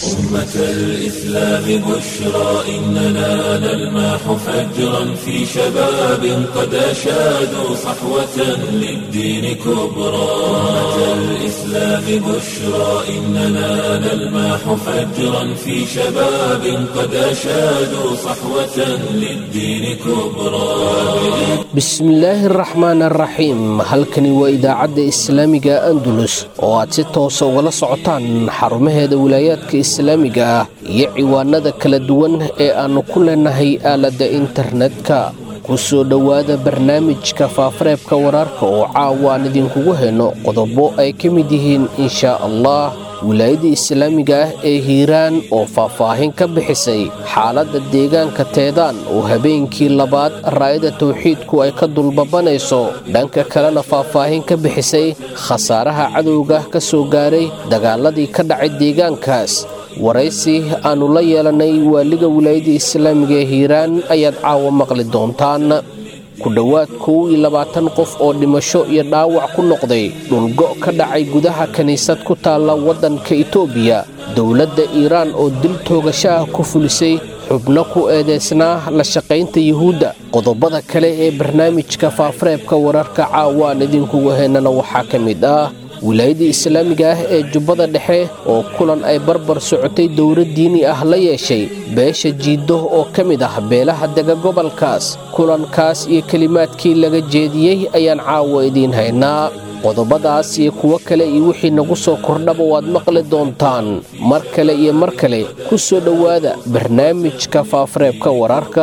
أمة الإسلام بشرى إننا نلمح فجرا في شباب قد أشادوا صحوة للدين كبرى أمة الإسلام بشرى إننا نلمح فجرا في شباب قد أشادوا صحوة للدين كبرى bismillaahi araxmaan araxiim halkani waa idaacadda islaamiga andalus oo aad si toosa ugala socotaan xarumaheeda wilaayaadka islaamiga ah iyo ciwaanada kala duwan ee aannu ku leenahay aaladda internetka ku soo dhowaada barnaamijka faafareebka wararka oo caawa aan idinkugu hayno qodobo ay ka mid yihiin inshaa allah wilaayadda islaamiga ah ee hiiraan oo faahfaahin ka bixisay xaaladda deegaanka teedaan oo habeenkii labaad raa'ida tawxiidku ay ka dulbabanayso dhanka kalena faahfaahin ka bixisay khasaaraha cadowga ka soo gaaray dagaaladii ka dhacay deegaankaas waraysi aannu la yeelannay waaliga wilaayadda islaamiga ee hiiraan ayaad caawa maqli doontaan ku dhowaad kow iyo labaatan qof oo dhimasho iyo dhaawac ku noqday dhulgo ka dhacay gudaha kiniisad ku taalla waddanka itoobiya dowladda iiraan oo dil toogasho ah ku fulisay xubno ku eedaysnaa la shaqaynta yuhuudda qodobada kale ee barnaamijka faafareebka wararka caawa aan idinkugu haynana waxaa ka mid ah wilaayadda islaamiga ah ee jubbada dhexe oo kulan ay barbar socotay dowlad diini ah la yeeshay beesha jiiddo oo ka mid ah beelaha dega gobolkaas kulankaas iyo kelimaadkii laga jeediyey ayaan caawa idiin haynaa qodobadaas iyo kuwo kale iyo wixii nagu soo kordhaba waad maqli doontaan mar kale iyo mar kale ku soo dhowaada barnaamijka faafareebka wararka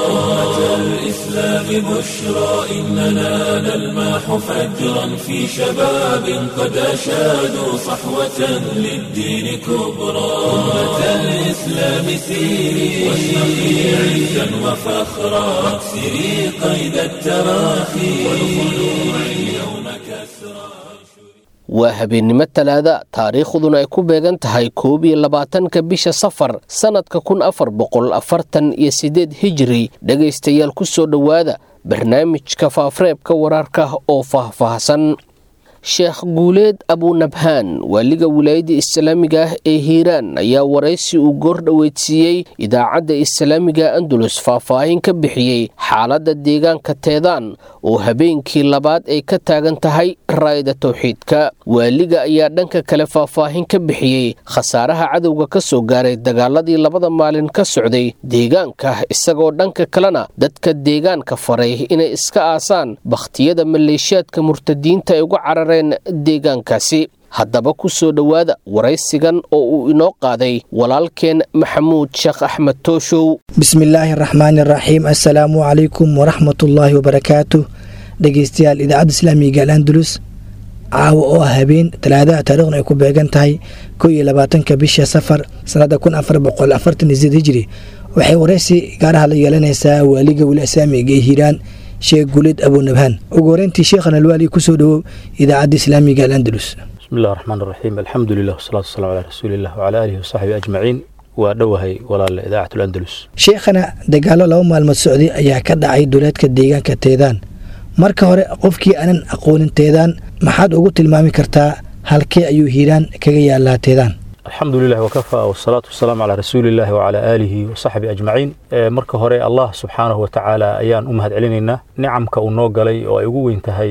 الإسلام بشرى إننا نلمح فجرا في شباب قد أشادوا صحوة للدين كبرى أمة الإسلام سيري واشرقي عزا وفخرا واكسري قيد التراخي والخلوع اليوم كسرى waa habeennimo talaada taariikhduna ay ku beegan tahay koob iyo labaatanka bisha safar sannadka kun afar boqol afartan iyo siddeed hijiri dhegaystayaal ku soo dhowaada barnaamijka faafareebka wararka oo faahfaahsan sheekh guuleed abunabhaan waaliga wilaayadda islaamiga ah ee hiiraan ayaa waraysi uu goordhoweydsiiyey idaacadda islaamiga andalus faahfaahin ka bixiyey xaaladda deegaanka teedaan oo habeenkii labaad ay ka taagan tahay raayda tawxiidka waaliga ayaa dhanka kale faahfaahin ka bixiyey khasaaraha cadowga ka soo gaaray dagaaladii labada maalin ka socday deegaanka isagoo dhanka kalena dadka deegaanka faray inay iska aasaan bakhtiyada maleeshiyaadka murtadiinta ay uga carareen deegaankaasi haddaba ku soo dhowaada waraysigan oo uu inoo qaaday walaalkeen maxamuud sheekh axmed tooshow bismillaahi araxmaani araxiim assalaamu calaykum waraxmatullaahi wabarakaatu dhegeystayaal idaacadda islaamiga al andalus caawa oo ah habeen talaadaha taarikhna ay ku beegan tahay kow iyo labaatanka bisha safar sannada kun afar boqol afartan iyo sideed hijri waxay waraysi gaaraha la yeelanaysaa waaliga wili islaamiga ee hiiraan sheekh guulid abunabhaan ugu horeyntii sheekhan alwaali kusoo dhowow idaacadda islaamiga al andalus bismi illah raxmaan raxiim alxamdu lilah wasalaatu wasalaam calaa rasuuliillah wacalaa aalihi wasaxbihi ajmaciin waa dhowahay walaale idaacat landalus sheekhana dagaalo laba maalmood socday ayaa ka dhacay duleedka deegaanka teedaan marka hore qofkii aanan aqoonin teedaan maxaad ugu tilmaami kartaa halkee ayuu hiiraan kaga yaalaa teedaan alxamdu lilah wakafaa wasalaatu wasalaamu calaa rasuuliillahi wacalaa aalihi wasaxbihi ajmaciin marka hore allah subxaanahu watacaala ayaan u mahad celinaynaa nicamka uu noo galay oo ay ugu weyn tahay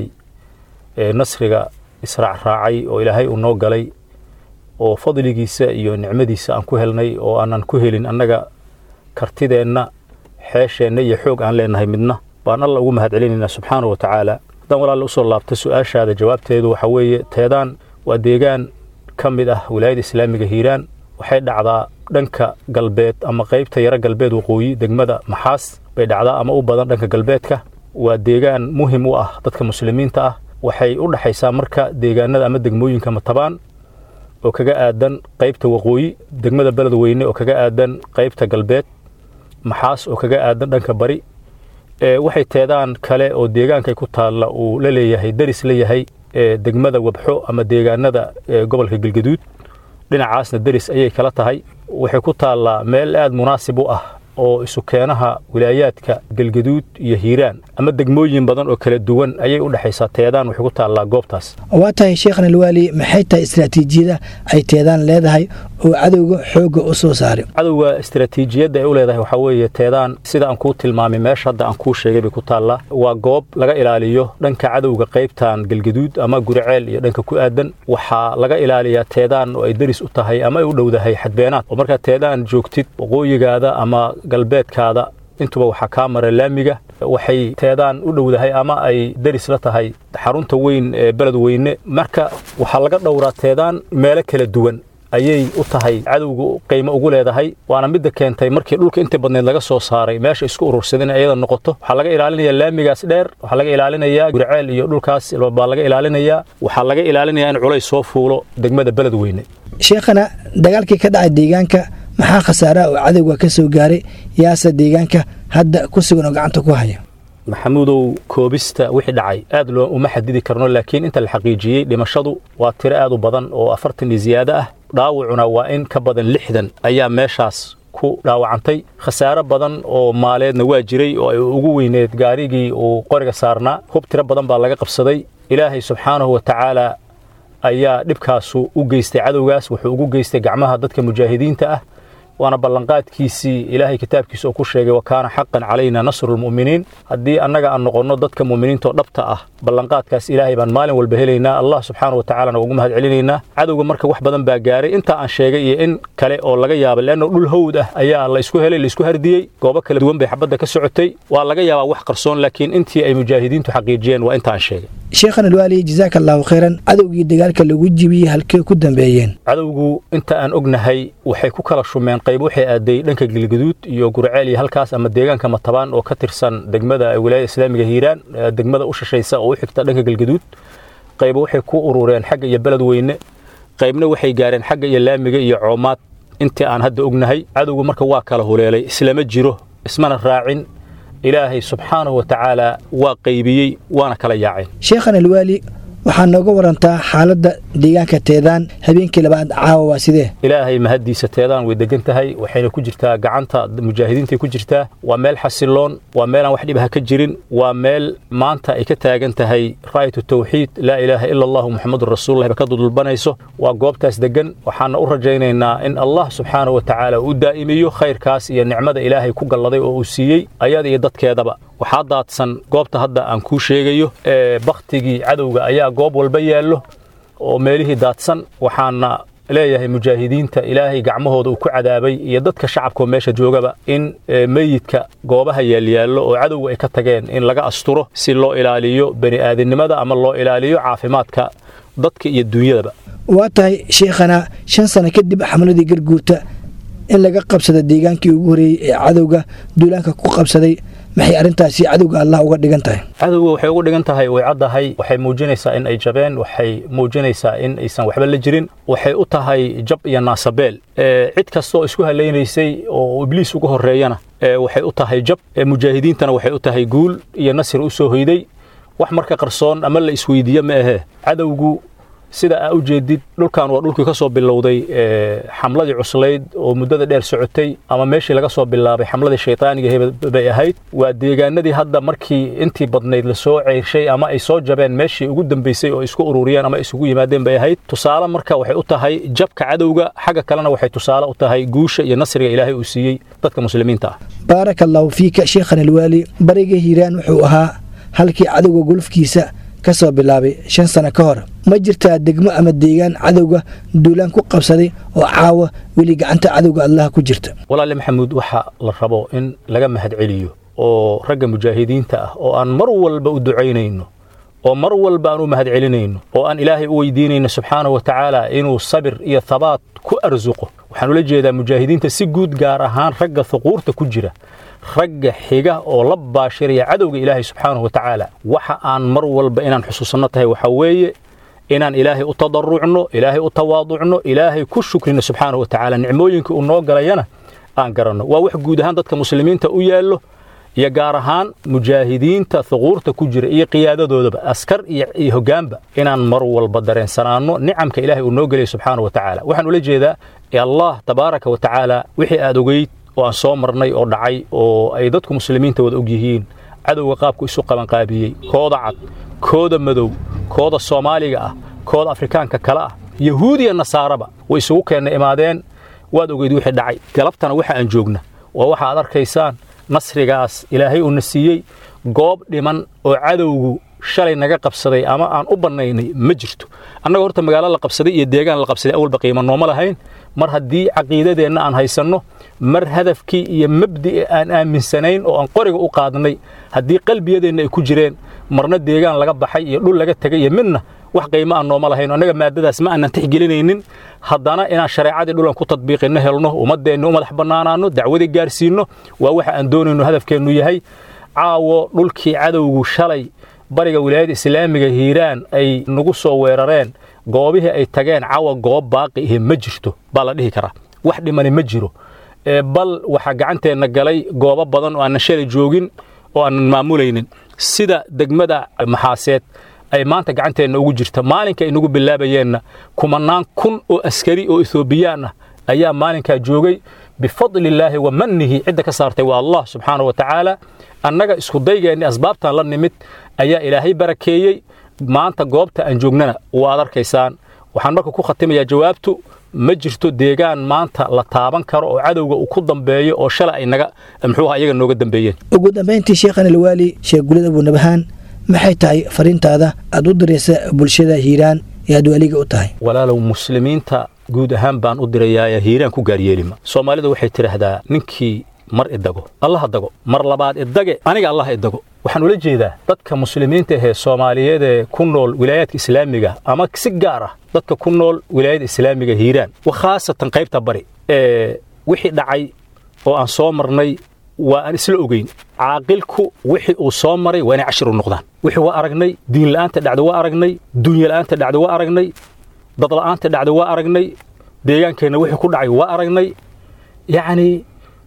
nasriga israac raacay oo ilaahay uu noo galay oo fadligiisa iyo nicmadiisa aan ku helnay oo aanan ku helin annaga kartideenna xeesheenna iyo xoog aan leenahay midna baan alla ugu mahad celinaynaa subxaanahu watacaala haddaan walaalla usoo laabta su-aashaada jawaabteedu waxaa weeye teedaan waa deegaan ka mid ah wilaayada islaamiga hiiraan waxay dhacdaa dhanka galbeed ama qaybta yaro galbeed waqooyi degmada maxaas bay dhacdaa ama u badan dhanka galbeedka waa deegaan muhim u ah dadka muslimiinta ah waxay u dhexaysaa marka deegaanada ama degmooyinka matabaan oo kaga aadan qaybta waqooyi degmada beled weyne oo kaga aadan qaybta galbeed maxaas oo kaga aadan dhanka bari waxay teedaan kale oo deegaankay ku taalla uu la leeyahay daris la yahay degmada wabxo ama deegaanada gobolka galgaduud dhinacaasna deris ayay kala tahay waxay ku taallaa meel aad munaasib u ah oo isu keenaha wilaayaadka galgaduud iyo hiiraan ama degmooyin badan oo kala duwan ayay u dhexaysaa teedaan waxay ku taallaa goobtaas waa tahay sheekhna alwaali maxay tahay istaraatiijiyada ay teedaan leedahay oo cadowga xoogga u soo saaray cadowga istaraatiijiyadda ay u leedahay waxaa weeye teedaan sida aan kuu tilmaamay meesha hadda aan kuu sheegay bay ku taallaa waa goob laga ilaaliyo dhanka cadowga qaybtan galgaduud ama guriceel iyo dhanka ku aadan waxaa laga ilaaliyaa teedaan oo ay deris u tahay ama ay u dhowdahay xadbeenaad oo markaa teedaan joogtid waqooyigaada ama galbeedkaada intuba waxaa kaa mara laamiga waxay teedaan u dhowdahay ama ay deris la tahay xarunta weyn ee beled weyne marka waxaa laga dhowraa teedaan meelo kala duwan ayay u tahay cadowga qiimo ugu leedahay waana midda keentay markii dhulka inta badneed laga soo saaray meesha isku urursadeen iyada noqoto waxaa laga ilaalinayaa laamigaas dheer waxaa laga ilaalinayaa guriceel iyo dhulkaas baa laga ilaalinayaa waxaa laga ilaalinayaa in culays soo fuulo degmada beled weyne sheekhana dagaalkii ka dhacay deegaanka maxaa khasaaraha oo cadowga ka soo gaaray yaase deegaanka hadda ku sugan oo gacanta ku haya maxamuudow koobista wixii dhacay aad loo uma xadidi karno laakiin inta la xaqiijiyey dhimashadu waa tiro aad u badan oo afartan iyo ziyaado ah dhaawacuna waa in ka badan lixdan ayaa meeshaas ku dhaawacantay khasaare badan oo maaleedna waa jiray oo ay ugu weyneed gaarigii uu qoriga saarnaa hub tiro badan baa laga qabsaday ilaahay subxaanahu wa tacaala ayaa dhibkaasu u geystay cadowgaas wuxuu ugu geystay gacmaha dadka mujaahidiinta ah waana ballanqaadkiisii ilaahay kitaabkiisa oo ku sheegay wa kaana xaqan calayna nasru lmu'miniin haddii annaga aan noqonno dadka mu'miniinta oo dhabta ah ballanqaadkaas ilaahay baan maalin walba helaynaa allah subxaana wa tacaalana ugu mahad celinaynaa cadowga marka wax badan baa gaaray intaa aan sheegay iyo in kale oo laga yaabay leanno dhul hawd ah ayaa la isku helay la isku hardiyey goobo kala duwan bay xabadda ka socotay waa laga yaabaa wax qarsoon laakiin intii ay mujaahidiintu xaqiijiyeen waa inta aan sheegay sheekhan alwaali jazaaka allaahu khayran cadowgii dagaalka lagu jibiyey halkee ku dambeeyeen cadowgu inta aan ognahay waxay ku kala shumeen qayb waxay aaday dhanka galgaduud iyo gurceel iyo halkaas ama deegaanka matabaan oo ka tirsan degmada wilaayada islaamiga hiiraan degmada u shashaysa oo u xigta dhanka galgaduud qayb waxay ku urureen xagga iyo beled weyne qaybna waxay gaareen xagga iyo laamiga iyo coomaad intii aan hadda ognahay cadowgu marka waa kala huleelay islama jiro ismana raacin ilaahay subxaanahu wa tacaala waa qaybiyey waana kala yaaceen sheekhan alwaali waxaa nooga warantaa xaaladda deegaanka teedaan habeenkii labaad caawa waa sidee ilaahay mahaddiisa teedaan way degan tahay waxayna ku jirtaa gacanta mujaahidiintay ku jirtaa waa meel xasiloon waa meelaan wax dhibaha ka jirin waa meel maanta ay ka taagan tahay raayatu tawxiid laa ilaaha ila allahu muxamadun rasuululah ba ka dudulbanayso waa goobtaas degan waxaana u rajaynaynaa in allah subxaanahu wa tacaala uu daa'imiyo khayrkaas iyo nicmada ilaahay ku galladay oo uu siiyey ayada iyo dadkeedaba waxaa daadsan goobta hadda aan kuu sheegayo ee bakhtigii cadowga ayaa goob walba yaallo oo meelihii daadsan waxaana leeyahay mujaahidiinta ilaahay gacmahooda uu ku cadaabay iyo dadka shacabkaoo meesha joogaba in meyidka goobaha yaalyaallo oo cadowga ay ka tageen in laga asturo si loo ilaaliyo bani aadamnimada ama loo ilaaliyo caafimaadka dadka iyo duunyadaba waa tahay sheekhana shan sano kadib xamladii garguurta in laga qabsada deegaankii ugu horreeyey ee cadowga duulaanka ku qabsaday maxay arrintaasi cadowga allah uga dhigan tahay cadowga waxay ugu dhigan tahay way caddahay waxay muujinaysaa in ay jabeen waxay muujinaysaa in aysan waxba la jirin waxay u tahay jab iyo naasabeel cid kasta oo isku halaynaysay oo ibliis uga horreeyana waxay u tahay jab mujaahidiintana waxay u tahay guul iyo nasir u soo hoyday wax marka qarsoon ama la isweydiiye ma ahee cadowgu sida aa u jeedid dhulkan waa dhulkii ka soo bilowday xamladii cuslayd oo muddada dheer socotay ama meeshii laga soo bilaabay xamladii shaytaaniga bay ahayd waa deegaanadii hadda markii intii badnayd lasoo ceyrshay ama ay soo jabeen meeshii ugu dambaysay oo isku ururiyeen ama isugu yimaadeen bay ahayd tusaale marka waxay u tahay jabka cadowga xagga kalena waxay tusaale u tahay guusha iyo nasriga ilaahay uu siiyey dadka muslimiinta ah baaraka allaahu fiika sheekhan alwaali bariga hiiraan wuxuu ahaa halkii cadowga gulufkiisa ka soo bilaabay shan sano ka hor ma jirtaa degmo ama deegaan cadowga duulaan ku qabsaday oo caawa weli gacanta cadowga allah ku jirta walaale maxamuud waxa la rabo in laga mahad celiyo oo ragga mujaahidiinta ah oo aan mar walba u ducaynayno oo mar walba aan u mahad celinayno oo aan ilaahay u weydiinayno subxaanahu wa tacaala inuu sabir iyo habaat ku arsuqo waxaan ula jeedaa mujaahidiinta si guud gaar ahaan ragga huquurta ku jira ragga xiga oo la baashiraya cadowga ilaahay subxaanahu wa tacaala waxa aan mar walba inaan xusuusanno tahay waxaa weeye inaan ilaahay u tadarucno ilaahay u tawaaducno ilaahay ku shukrino subxaanahu wa tacaala nicmooyinka uu noo galayana aan garanno waa wax guud ahaan dadka muslimiinta u yaallo iyo gaar ahaan mujaahidiinta huquurta ku jira iyo qiyaadadoodaba askar iyo hoggaanba inaan mar walba dareensanaanno nicamka ilaahay uu noo gelaya subxaanahu wa tacaala waxaan ula jeedaa allah tabaaraka wa tacaala wixii aad ogeyd oo aan soo marnay oo dhacay oo ay dadku muslimiinta wada og yihiin cadowga qaabku isu qabanqaabiyey kooda cad kooda madow kooda soomaaliga ah kooda afrikaanka kale ah yahuudiya nasaaraba way isugu keenna imaadeen waad ogeyd wixii dhacay galabtana waxa aan joogna waa waxa aad arkaysaan nasrigaas ilaahay uuna siiyey goob dhiman oo cadowgu shalay naga qabsaday ama aan u bannaynay ma jirto annaga horta magaalo la qabsaday iyo deegaan la qabsaday awalba qiimo nooma lahayn mar haddii caqiidadeenna aan haysanno mar hadafkii iyo mabdi'i aan aaminsanayn oo aan qoriga u qaadnay haddii qalbiyadeenna ay ku jireen marna deegaan laga baxay iyo dhul laga tegay iyo midna wax qiimo aan nooma lahayn annaga maadadaas ma aanan tixgelinaynin haddana inaan shareecadii dhulan ku tadbiiqinno helno ummaddeenna u madax bannaanaanno dacwadii gaarsiinno waa waxa aan doonayno hadafkeennu yahay caawo dhulkii cadowgu shalay bariga wilaayada islaamiga hiiraan ay nagu soo weerareen goobihii ay tageen caawa goob baaqi ihi ma jirto baa la dhihi karaa wax dhimani ma jiro bal waxaa gacanteenna galay goobo badan oo aanan shalay joogin oo aanan maamulaynin sida degmada maxaaseed ay maanta gacanteenna ugu jirta maalinka ay nagu bilaabayeenna kumanaan kun oo askari oo etoobiyaan ah ayaa maalinkaa joogay bifadli illaahi wa mannihi cidda ka saartay waa allah subxaana wa tacaala annaga iskudaygeennii asbaabtan la nimid ayaa ilaahay barakeeyey maanta goobta aan joognana waad arkaysaan waxaan marka ku khatimayaa jawaabtu ma jirto deegaan maanta la taaban karo oo cadowga uu ku dambeeyo oo shalay ay naga muxuuha iyaga nooga dambeeyeen ugu dambayntii sheekhan alwaali sheekh gulid abuunabahaan maxay tahay fariintaada aad u diraysa bulshada hiiraan ee aad waaliga u tahay walaalow muslimiinta guud ahaan baan u dirayaa hiiraan ku gaaryeelima soomaalida waxay tidhaahdaa ninkii mar idago allaha dago mar labaad idage aniga allah idago waxaan ula jeedaa dadka muslimiinta ahee soomaaliyeed ee ku nool wilaayaadka islaamiga ama si gaar ah dadka ku nool wilaayada islaamiga hiiraan khaasatan qaybta bari ee wixii dhacay oo aan soo marnay waa aan isla ogeyn caaqilku wixii uu soo maray waa inay cashir u noqdaan wixii waa aragnay diinla'aanta dhacda waa aragnay dunyala'aanta dhacda waa aragnay dadla'aanta dhacda waa aragnay deegaankeenna wixii ku dhacay waa aragnay yacnii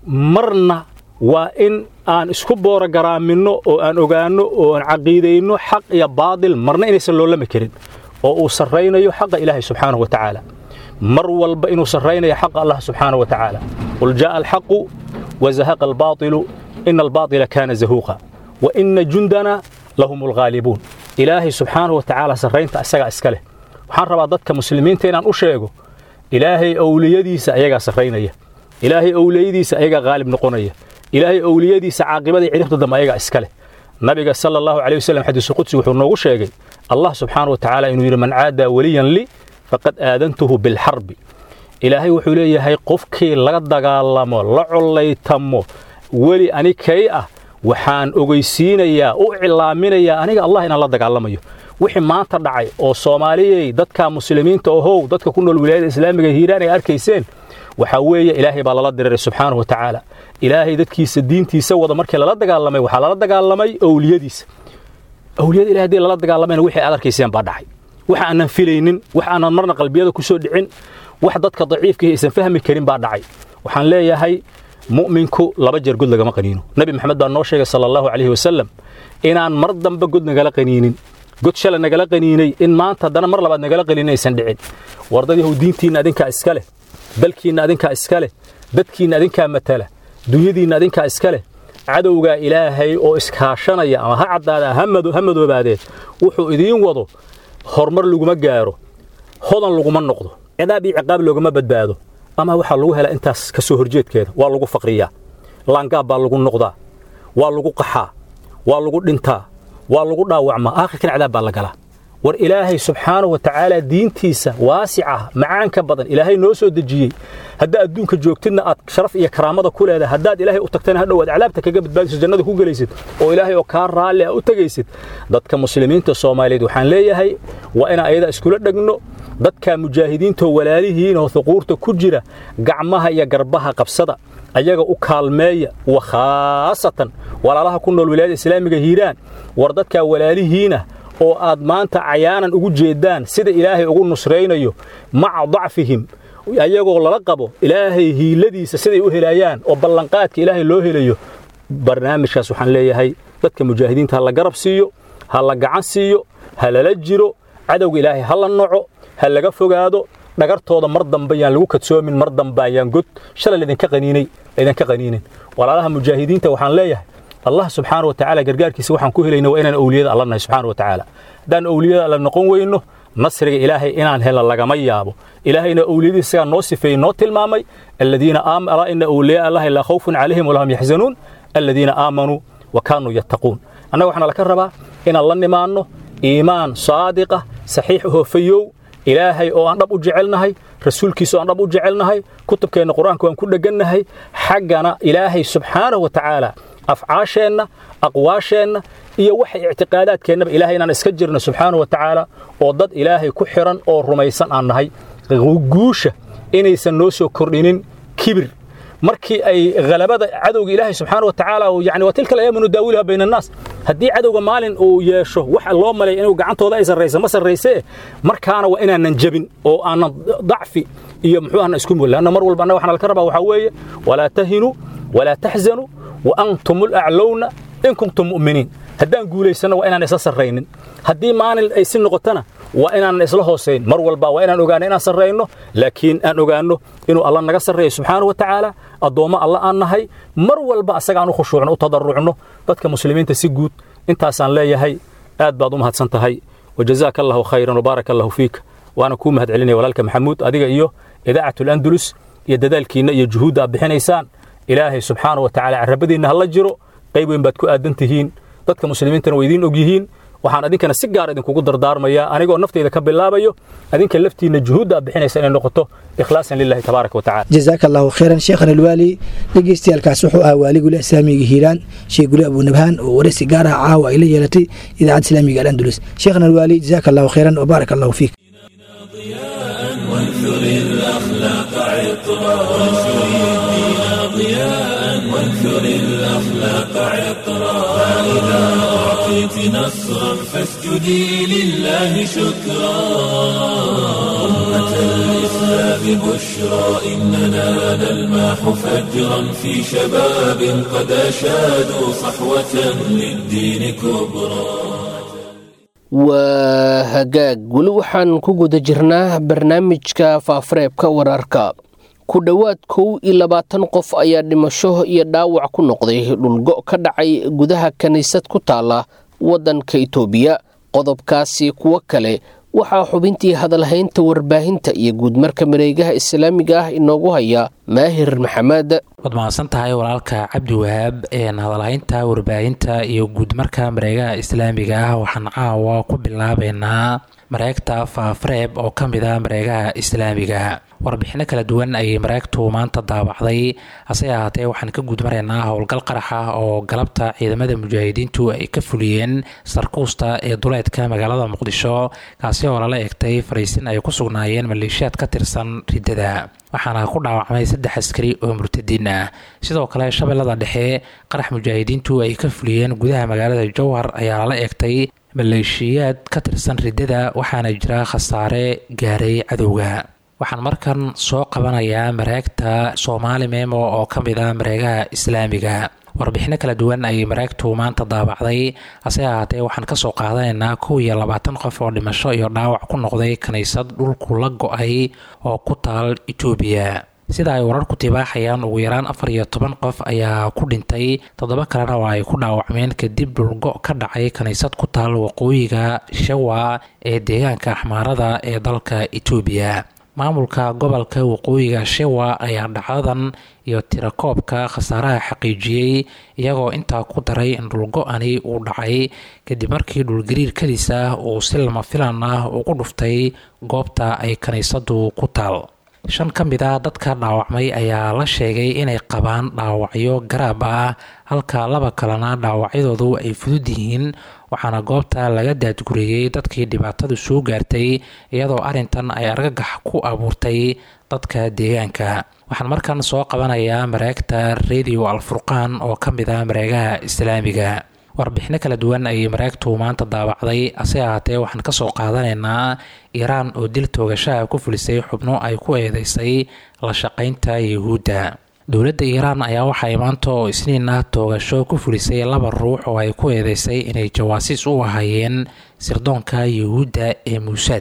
marna waa in aan isku boora garaaminno oo aan ogaanno oo aan caqiidayno xaq iyo baadil marna inaysan loolami karin oo uu sarraynayo xaqa ilaahay subxaanahu wa tacaala mar walba inuu sarraynayo xaqa allah subxaanahu wa tacaala qul jaa'a alxaqu wazahaqa albaatilu ina albaatila kaana zahuuqa wa ina jundana lahum alghaalibuun ilaahay subxaanahu wa tacaala sarraynta isagaa iska leh waxaan rabaa dadka muslimiinta inaan u sheego ilaahay owliyadiisa ayagaa sarraynaya ilaahay owliyadiisa ayagaa haalib noqonaya ilaahay owliyadiisa caaqibadii ciribta dambe ayagaa iska leh nabiga sala allahu calayh wasallam xadiisu qudsi wuxuu noogu sheegay allah subxaana wa tacaala inuu yidhi man caadaa weliyan li faqad aadantuhu bilxarbi ilaahay wuxuu leeyahay qofkii laga dagaalamo la collaytamo weli ani kay ah waxaan ogeysiinayaa u cilaaminayaa aniga allah inaan la dagaalamayo wixii maanta dhacay oo soomaaliyey dadka muslimiinta ohow dadka ku nool wilaayada islaamiga hiiraan ay arkayseen waxaa weeye ilaahay baa lala diriray subxaanahu wa tacaala ilaahay dadkiisa diintiisa wada markii lala dagaalamay waxaa lala dagaalamay owliyadiisa owliyada ilahay haddii lala dagaalamayna wixii aad arkayseen baa dhacay wax aanan filaynin wax aanan marna qalbiyada ku soo dhicin wax dadka daciifkii aysan fahmi karin baa dhacay waxaan leeyahay mu'minku laba jeer god lagama qaniino nebi maxamed baa noo sheegay sala allahu calayhi wasalam inaan mar dambe god nagala qaniinin god shalay nagala qaniinay in maanta haddana mar labaad nagala qaniinin aysan dhicin wardad yahow diintiinna adinkaa iska leh dalkiinna adinkaa iska leh dadkiinna adinkaa matala dunyadiinna adinkaa iska leh cadowgaa ilaahay oo iskaashanaya ama ha caddaada ha madoobaadee wuxuu idiin wado horumar laguma gaaro hodan laguma noqdo cidaab iyo ciqaab loogama badbaado ama waxaa lagu helaa intaas ka soo horjeedkeeda waa lagu faqriyaa laangaab baa lagu noqdaa waa lagu qaxaa waa lagu dhintaa waa lagu dhaawacmaa aakhirkan cidaab baa la galaa war ilaahay subxaanahu wa tacaala diintiisa waasica macaanka badan ilaahay noo soo dejiyey haddaa adduunka joogtidna aad sharaf iyo karaamada ku leedahay haddaad ilaahay u tagtana hadhow aad calaabta kaga badbaadiso jannada ku gelaysid oo ilaahay oo kaa raalli a u tegaysid dadka muslimiinta soomaaliyeed waxaan leeyahay waa inaan ayada iskula dhegno dadka mujaahidiintoo walaalihiin oo huquurta ku jira gacmaha iyo garbaha qabsada ayaga u kaalmeeya wa khaasatan walaalaha ku nool wilaayada islaamiga hiiraan war dadkaa walaalihiina oo aad maanta cayaanan ugu jeeddaan sida ilaahay ugu nusraynayo maca dacfihim ayagoo lala qabo ilaahay hiiladiisa siday u helaayaan oo ballanqaadka ilaahay loo helayo barnaamijkaas waxaan leeyahay dadka mujaahidiinta ha la garab siiyo ha la gacan siiyo ha lala jiro cadowga ilaahay ha la noco ha laga fogaado dhagartooda mar dambe yaan lagu kadsoomin mar dambe ayaan god shalay laydinka qaniinay laydinka qaniinin walaalaha mujaahidiinta waxaan leeyahay allah subxaana wa tacaala gargaarkiisa waxaan ku helayna waa inaan owliyada alla nahay subxaana wa tacaala haddaan owliyada alla noqon weyno nasriga ilaahay inaan helno lagama yaabo ilaahayna owliyadiisa isagaa noo sifeeyey noo tilmaamay aladiina alaa ina owliyaa allahi laa khawfun calayhim walahum yaxzanuun aladiina aamanuu wa kaanuu yattaquun annaga waxaana laka rabaa inaan la nimaanno iimaan saadiqa saxiix hoofayow ilaahay oo aan dhab u jecelnahay rasuulkiisa oo aan dhab u jecelnahay kutubkeenna qur-aanka waan ku dhegannahay xaggana ilaahay subxaanahu wa tacaala afcaasheenna aqwaasheenna iyo waxa ictiqaadaadkeennaba ilaahay inaan iska jirno subxaanahu wa tacaala oo dad ilaahay ku xidhan oo rumaysan aan nahay guusha inaysan noo soo kordhinin kibir markii ay halabada cadowga ilaahay subxaana wa tacaala yani waa tilka alayaamu nudaawiluha bayna annaas haddii cadowga maalin uu yeesho waxa loo malay inuu gacantooda ay sarraysa ma sarraysee markaana waa inaanan jebin oo aanan dacfi iyo muxuu ahna isku mul lanna mar walba annaga waxana laka rabaa waxaa weeye walaa tahinuu walaa taxzanuu wa antum alaclowna in kuntum mu'miniin haddaan guulaysanno waa inaan isla sarraynin haddii maalin ay si noqotona waa inaan isla hoosayn mar walba waa inaan ogaano inaan sarrayno laakiin aan ogaanno inuu alla naga sarreeyo subxaanahu wa tacaala addoommo alla aan nahay mar walba asagaan u khushuucno u tadarrucno dadka muslimiinta si guud intaasaan leeyahay aad baad u mahadsan tahay wajazaaka allahu khayran wabaaraka allahu fiika waana kuu mahad celinaya walaalka maxamuud adiga iyo idaacatul andalus iyo dadaalkiinna iyo juhuudda aad bixinaysaan ilaahay subxaanahu wa tacaala carrabadiinna hala jiro qayb weyn baad ku aadan tihiin dadka muslimiintana way idiin og yihiin waxaan adinkana si gaar idinkugu dardaarmayaa anigoo naftayda ka bilaabayo adinka laftiinna juhuudda aad bixinaysa inay noqoto ikhlaasan lillahi tabaaraka wa tacala jazaaka allahu khayran sheekhan alwaali dhegeystayaalkaas wuxuu ahaa waaligule islaamiga hiiraan sheekh guli abunabhaan oo waraysi gaar ah caawa ay la yeelatay idaacadda islaamiga alandulus sheekhan alwaali jazaaka allahu khayran wabaaraka allahu fiik وانثر الأخلاق عطرا وانشر الدين ضياء وانثر الأخلاق عطرا فإذا أعطيت نصرا فاسجدي لله شكرا أمة الإسلام بشرى إننا نلماح فجرا في شباب قد أشادوا صحوة للدين كبرى waa hagaag weli waxaan ku guda jirnaa barnaamijka faafareebka wararka ku dhowaad kow iyo labaatan qof ayaa dhimasho iyo dhaawac ku noqday dhulgo ka dhacay gudaha kiniisad ku taala waddanka itoobiya qodobkaasi kuwo kale waxaa xubintii hadalhaynta warbaahinta iyo guudmarka mareegaha islaamiga ah inoogu haya maahir maxamed waad mahadsan tahay walaalka cabdi wahaab hadalhaynta warbaahinta iyo guudmarka mareegaha islaamiga ah waxaan caawa ku bilaabeynaa mareegta faafareeb oo ka mid a mareegaha islaamiga warbixino kala duwan ayay mareegtu maanta daabacday hase ahaatee waxaan ka guudmaraynaa howlgal qarax ah oo galabta ciidamada mujaahidiintu ay ka fuliyeen sarkuusta ee duleedka magaalada muqdisho kaasi oo lala egtay fariisin ay ku sugnaayeen maleeshiyaad ka tirsan riddada waxaana ku dhaawacmay saddex askari oo murtadiin ah sidoo kale shabeellada dhexe qarax mujaahidiintu ay ka fuliyeen gudaha magaalada jowhar ayaa lala egtay maleeshiyaad ka tirsan riddada waxaana jira khasaare gaaray cadowga waxaan markan soo qabanayaa mareegta soomaali memo oo ka mid a mareegaha islaamiga warbixino kala duwan ayay mareegtu maanta daabacday hase ahaatee waxaan kasoo qaadanaynaa kow iyo labaatan qof oo dhimasho iyo dhaawac ku noqday kiniisad dhulku la go-ay oo ku taal itoobiya sida ay wararku tibaaxayaan ugu yaraan afar iyo toban qof ayaa ku dhintay toddoba kalena oo ay ku dhaawacmeen kadib dhulgo ka dhacay kiniisad ku taal waqooyiga shawa ee deegaanka axmaarada ee dalka itoobiya maamulka gobolka waqooyiga shewa ayaa dhacdadan iyo tirakoobka khasaaraha xaqiijiyey iyagoo intaa ku daray in dhulgo-ani uu dhacay kadib markii dhulgariir kadis ah uu si lama filan ah ugu dhuftay goobta ay kiniisadu ku taal shan ka mid a dadka dhaawacmay ayaa la sheegay inay qabaan dhaawacyo garaab ah halka laba kalena dhaawacyadoodu ay fudud yihiin waxaana goobta laga daadgureeyey dadkii dhibaatadu soo gaartay iyadoo arrintan ay argagax ku abuurtay dadka deegaanka waxaan markan soo qabanayaa mareegta radio alfurqaan oo ka mid a mareegaha islaamiga warbixino kala duwan ayay mareegtu maanta daabacday hase ahaatee waxaan kasoo qaadanaynaa iiraan oo dil toogashaha ku fulisay xubno ay ku eedeysay la shaqaynta yuhuudda dowladda iiraan ayaa waxay maanta oo isniin ah toogasho ku fulisay laba ruux oo ay ku eedeysay inay jawaasiis u ahaayeen sirdoonka yuhuudda ee muusaad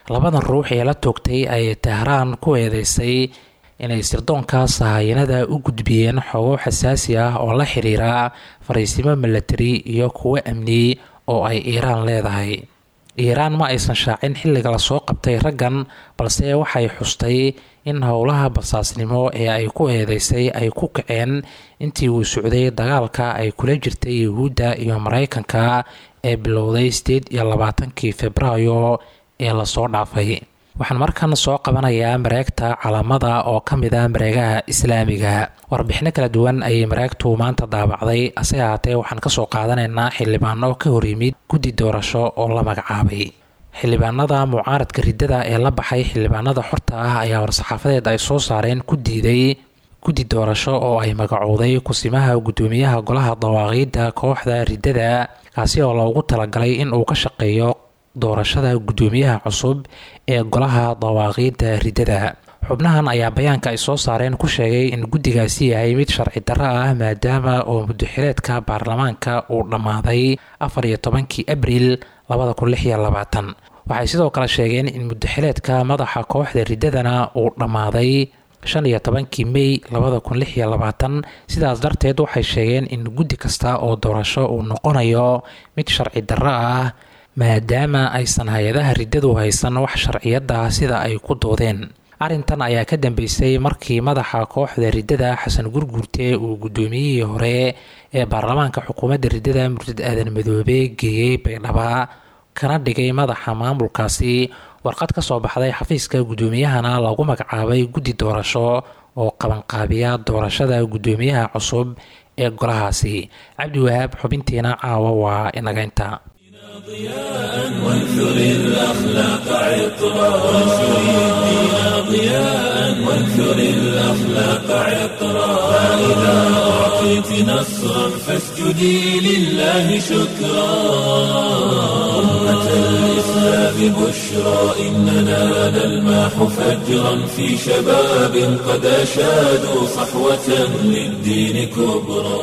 labadan ruux ee la toogtay ayay tehraan ku eedeysay inay sirdoonka sahayanada u gudbiyeen xogo xasaasi ah oo la xiriira fariisimo milatari iyo kuwo amni oo ay iiraan leedahay iiraan ma aysan shaacin xilliga lasoo qabtay raggan balse waxay xustay in howlaha basaasnimo ee ay ku eedeysay ay ku kaceen intii uu socday dagaalka ay kula jirtay yuhuudda iyo maraykanka ee bilowday sideed iyo labaatankii februaayo ee lasoo dhaafay waxaan markan soo qabanayaa mareegta calaamada oo ka mid ah mareegaha islaamiga warbixino kala duwan ayay mareegtu maanta daabacday ase ahaatee waxaan kasoo qaadanaynaa xildhibaano ka horyimid guddi doorasho oo la magacaabay xildhibaanada mucaaradka riddada ee la baxay xildhibaanada xorta ah ayaa war-saxaafadeed ay soo saareen ku diiday guddi doorasho oo ay magacowday kusimaha guddoomiyaha golaha dawaaqiidda kooxda riddada kaasi oo loogu talagalay in uu ka shaqeeyo doorashada guddoomiyaha cusub ee golaha dawaaqiidda riddada xubnahan ayaa bayaanka ay soo saareen ku sheegay in guddigaasi yahay mid sharci darro ah maadaama oo muddoxileedka baarlamaanka uu dhammaaday afar iyo tobankii abriil labada kun lix iyo labaatan waxay sidoo kale sheegeen in muddoxileedka madaxa kooxda riddadana uu dhammaaday shan iyo tobankii mey labada kun lix iyo labaatan sidaas darteed waxay sheegeen in guddi kasta oo doorasho uu noqonayo mid sharci darro ah maadaama aysan hay-adaha riddadu haysan wax sharciyada sida ay ku doodeen arrintan ayaa ka dambeysay markii madaxa kooxda riddada xasan gurguurte uu guddoomiyihii hore ee baarlamaanka xukuumadda riddada murtad aadan madoobe geeyey baydhaba kana dhigay madaxa maamulkaasi warqad ka soo baxday xafiiska guddoomiyahana lagu magacaabay guddi doorasho oo qabanqaabiya doorashada guddoomiyaha cusub ee golahaasi cabdiwahaab xubintiina caawa waa inagaynta وانثر الأخلاق عطرا وانثر الدين ضياء وانثر الأخلاق عطرا فإذا أعطيت نصرا فاسجدي لله شكرا أمة الإسلام بشرى إننا نلماح فجرا في شباب قد أشادوا صحوة للدين كبرى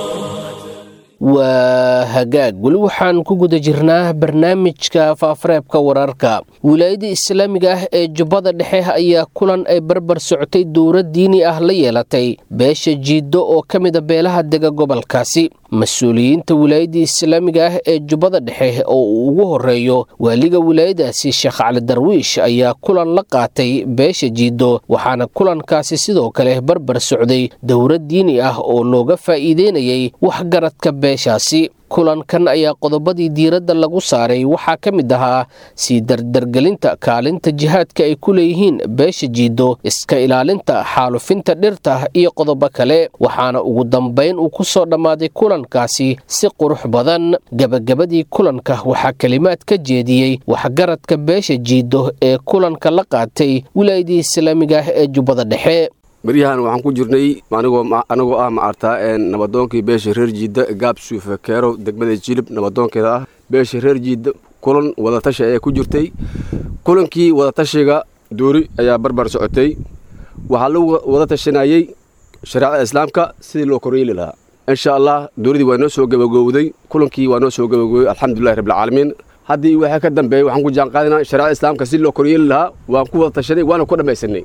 waa hagaag weli waxaan ku guda jirnaa barnaamijka faafareebka wararka wilaayada islaamiga ah ee jubbada dhexe ayaa kulan ay barbar socotay dowlad diini ah la yeelatay beesha jiiddo oo ka mida beelaha dega gobolkaasi mas-uuliyiinta wilaayada islaamiga ah ee jubbada dhexe oo uu ugu horeeyo waaliga wilaayadaasi sheekh cali darwiish ayaa kulan la qaatay beesha jiiddo waxaana kulankaasi sidoo kale barbar socday dowlad diini ah oo looga faa'iideynayay waxgaradka beeshaasi kulankan ayaa qodobadii diiradda lagu saaray waxaa ka mid ahaa sii dardargelinta kaalinta jihaadka ay ku leeyihiin beesha jiiddo iska ilaalinta xaalufinta dhirta iyo qodobo kale waxaana ugu dambayn uu ku soo dhammaaday kulankaasi si qurux badan gebagabadii kulanka waxaa kelimaad ka jeediyey waxgaradka beesha jiiddo ee kulanka la qaatay wilaayadii islaamiga ah ee jubbada dhexe beryahan waxaan ku jirnay anagoo ah maartaa nabadoonkii beesha reer jiidda gaab suufe keerow degmada jilib nabadoonkeeda ah beesha reer jiidda kulan wadatashi ayaa ku jirtay kulankii wadatashiga duuri ayaa barbar socotay waxaa lagu wada tashanayey shareecada islaamka sidii loo koryeeli lahaa insha allah duuridii waa noo soo gabagowday kulankii waa noo soo gabagowey alxamdulilahi rabbilcaalamiin haddii waxaa ka dambeeyey waxaan ku jaanqaadinaa shareecada islaamka sidii loo koryeeli lahaa waan ku wada tashanay waana ku dhammaysanay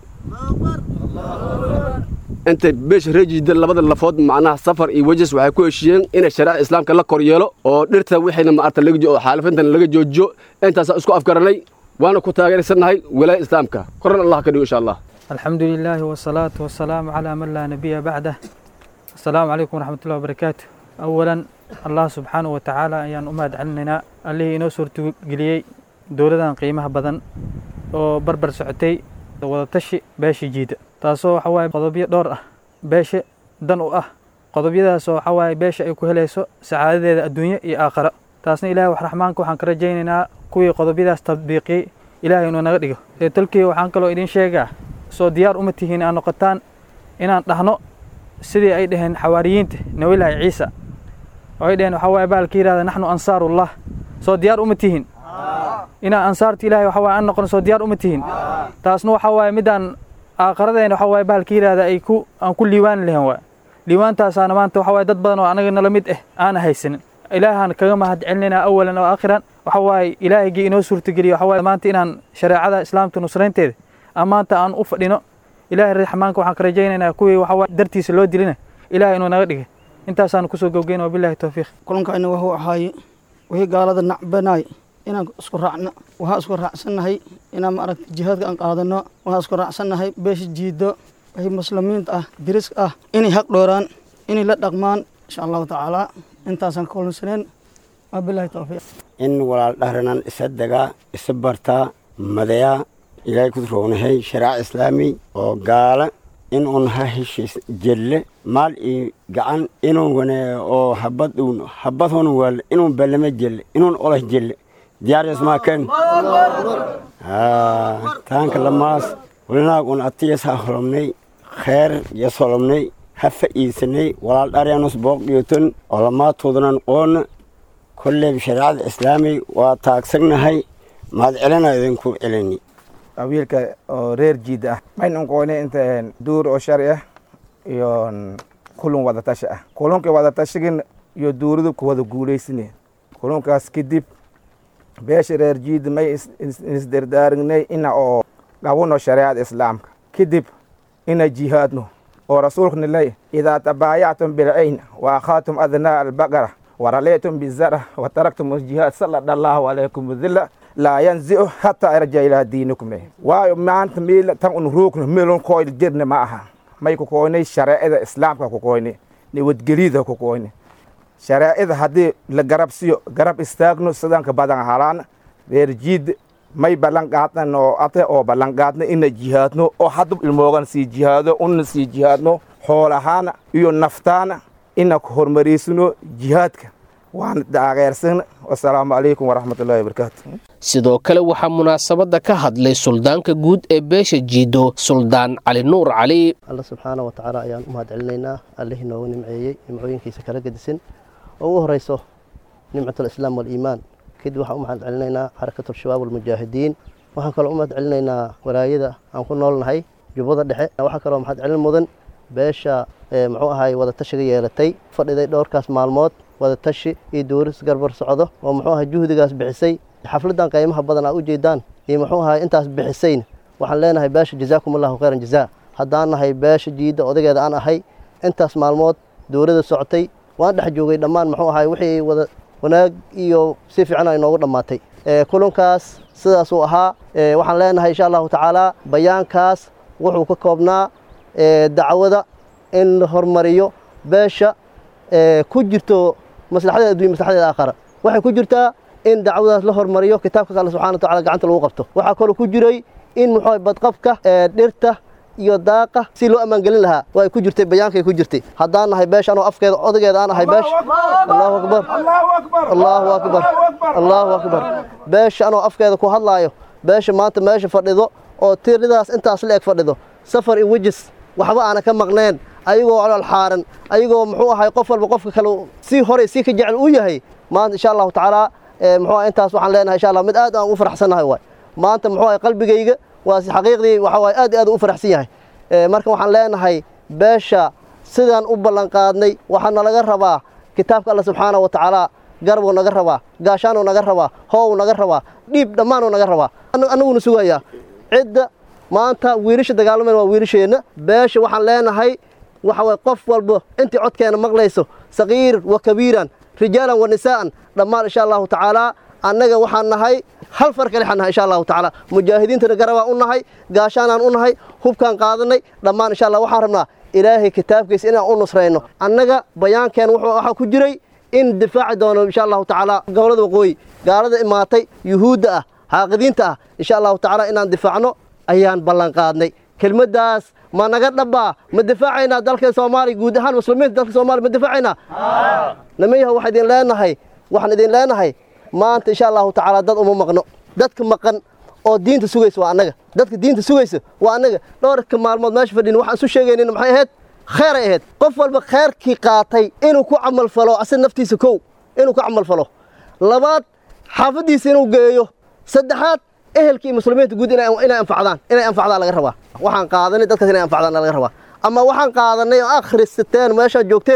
inta beesha reejiida labada lafood macnaha safar iyo wejas waxay ku heshiiyeen inay shareecada islaamka la koryeelo oo dhirta wixayna maarta laga xaalifintana laga joojiyo intaasaa isku afgaranay waana ku taageersannahay wilaaya islaamka koran allah ka dhigo insha allah الحمد لله والصلاة والسلام على من لا نبي بعده السلام عليكم ورحمة الله وبركاته أولا الله سبحانه وتعالى أيان أماد عننا اللي إنو سورتو قليي دولدان قيمها بدن oo barbar socotay wadatashi beesha jiida taasoo waxa waaye qodobyo dhowr ah beesha dan u ah qodobyadaasoo waxa waaye beesha ay ku helayso sacaadadeeda adduunyo iyo aakharo taasna ilaahay wax raxmaanka waxaan ka rajaynaynaa kuwii qodobyadaas tadbiiqiyey ilaahay inuu naga dhigo ee tolkii waxaan kaloo idin sheegaa soo diyaar uma tihiin aan noqotaan inaan dhahno sidii ay dhaheen xawaariyiinta nabilaahi ciisa oo ay dhaheen waxaa waaye baalka yidhahda naxnu ansaarullah soo diyaar uma tihiin inaan ansaarta ilahay waxa waaye aan noqono soo diyaar uma tihiin taasna waxa waaye midaan aakharadeen waxa waaye bahalka yidhahda ay ku aan ku liiwaani lahayn waay liiwaantaasaana maanta waxa waaye dad badan oo anaga nala mid ah aana haysanin ilaahaan kaga mahad celinayna awalan oo aakhiran waxa waaye ilaahigii inoo suurtageliyo waxa waaye maanta inaan shareecada islaamka nusraynteeda aan maanta aan u fadhino ilaahay raxmaanka waxaan ka rajaynaynaa kuwii waxa waaye dartiisa loo dilina ilaahay inuu naga dhigay intaasaan kusoo gowgeyn wabillahi towfiiq kulankayna wuxuu ahaaye wixii gaalada nacbanaay inaan isku raacno waxaa isku raacsannahay inaan maaragta jihaadka aan qaadano waxaa isku raacsannahay beesha jiido wixii muslimiinta ah diriska ah inay haq dhooraan inay la dhaqmaan insha allahu tacaala intaasaan ka kulansaneen wabillahi towfiiq in walaal dhahranan isa degaa isa bartaa madayaa ilaahay ku roonahay sharaac islaami oo gaala in un ha heshiis jelle maal iyo gacan inun wane oo habad uun habad hun wal inun balame jelle inun olah jelle diyaariyas maaken taanka lamaas walinaag un atiyas ha holomnay kheer yas holomnay ha fa'iisanay walaal dharyanus booqdhiyoton oo lamaatoodanan qoona kolleeb shariicada islaami waa taagsagnahay mahad celina idinku celini wiilka oo reer jiid ah maynan qoone inta duur oo shari ah iyo kulun wadatashi ah kulunka wadatashigan iyo duuridu ku wada guulaysane kulunkaas kadib beesha reer jiid may isdardaarignay ina oo dhawano shareecada islaamka kadib ina jihaadno oo rasuulkana ley idaa tabaayactum bilcayn wa akhaatum adnaa albaqara waraleetum bizara wataraktum jihaad salada allahu calaykum dila laa yanzicu hataa arja ilaa diinikum waayo maanta meel tan un ruugno meelun koyl jirna ma aha may ku koynay shareecada islaamka ku koynay nabadgelyada ku koynay shareecada haddii la garab siyo garab istaagno sidanka badan halaan reer jiid may ballan qaadnan oo ate oo ballan qaadna ina jihaadno oo hadda ilmoogan sii jihaado una sii jihaadno xoolahaana iyo naftaana ina ku hormariysano jihaadka waan taageersan wasalaamu calaykum waraxmatullahi wabarakaatu sidoo kale waxaa munaasabadda ka hadlay suldaanka guud ee beesha jiido suldaan cali nuur cali alla subxaana wa tacaala ayaan u mahad celinaynaa allihii noogu nimceeyey nimcooyinkiisa kala gedisan oo ugu horeyso nimcatulislaam waaliimaan kadib waxaan u mahad celinaynaa xarakatulshabaab walmujaahidiin waxaan kaloo u mahad celinaynaa walaayada aan ku noolnahay jubbada dhexe waxaa kaloo mahad celin mudan beesha muxuu ahay wadatashiga yeelatay fadhiday dhowrkaas maalmood wadatashi iyo dowris garbar socdo oo muxuu ahay juhdigaas bixisay xafladan qiimaha badan aa u jeedaan iyo muxuu ahay intaas bixisayn waxaan leenahay beesha jazaakum allahu khayran jazaa haddaan nahay beesha jiidda odageeda aan ahay intaas maalmood dowladda socotay waan dhex joogay dhammaan muxuu ahay wixii wada wanaag iyo si fiican ay noogu dhammaatay kulankaas sidaasuu ahaa waxaan leenahay insha allahu tacaala bayaankaas wuxuu ka koobnaa dacwada in la hormariyo beesha ku jirto maslaxadeeda addunya maslaxadeeda aakhara waxay ku jirtaa in dacwadaas la hormariyo kitaabka alle subxana wa tacala gacanta lagu qabto waxaa kaloo ku jiray in muxuu badqabka dhirta iyo daaqa si loo ammaangelin lahaa waa ay ku jirtay bayaankay ku jirtay haddaan nahay beesha anoo afkeeda odageeda aan ahay beesha allahu akbar allahu akbar allahu akbar beesha anoo afkeeda ku hadlaayo beesha maanta meesha fadhido oo tiridaas intaas la eg fadhido safar iyo wejis waxba aana ka maqneen ayagoo colol xaaran ayagoo muxuu ahay qof walba qofka kale si horey si ka jecel u yahay maanta insha allahu tacaala muxuu ahay intaas waxaan leenahay insha allah mid aad aan ugu faraxsannahay waay maanta muxuu ahay qalbigayga waa si xaqiiqdii waxa waay aad iyo aad u faraxsan yahay marka waxaan leenahay beesha sidaan u ballan qaadnay waxaa nalaga rabaa kitaabka alla subxaana wa tacaala garbuu naga rabaa gaashaanuu naga rabaa hoow naga rabaa dhiib dhammaanuu naga rabaa annaguna sugayaa cidda maanta wiilasha dagaalamayn waa wiilasheenna beesha waxaan leenahay waxa waye qof walba intii codkeena maqlayso sagiir wa kabiiran rijaalan wa nisaa'an dhammaan insha allahu tacaala annaga waxaan nahay hal far kale nahay insha allahu tacaala mujaahidiintana garabaan u nahay gaashaanaan u nahay hubkaan qaadanay dhammaan insha allah waxaan rabnaa ilaahay kitaabkiisa inaan u nusrayno annaga bayaankeen waxaa ku jiray in difaaci doono insha allahu tacaala gobolada waqooyi gaalada imaatay yuhuudda ah xaaqidiinta ah insha allahu tacaala inaan difaacno ayaan ballan qaadnay kelmaddaas ma naga dhabbaa ma difaacaynaa dalka soomaaliya guud ahaan muslimiinta dalka soomaaliya ma difaacaynaa namayaha waxaan idin leenahay waxaan idin leenahay maanta insha allahu tacaala dad uma maqno dadka maqan oo diinta sugaysa waa annaga dadka diinta sugaysa waa annaga dhowrka maalmood meesha fadhin waxaan isu sheegaynina maxay ahayd kheyray ahayd qof walba kheyrkii qaatay inuu ku camal falo asaga naftiisa kow inuu ku camal falo labaad xaafaddiisa inuu geeyo saddexaad ehelkii muslimiinta guud inay anfacdaan inay anfacdaan laga rabaa waxaan qaadanay dadkaas inay anfacdaan laga rabaa ama waxaan qaadanay oo akhrisateen meeshaad joogteen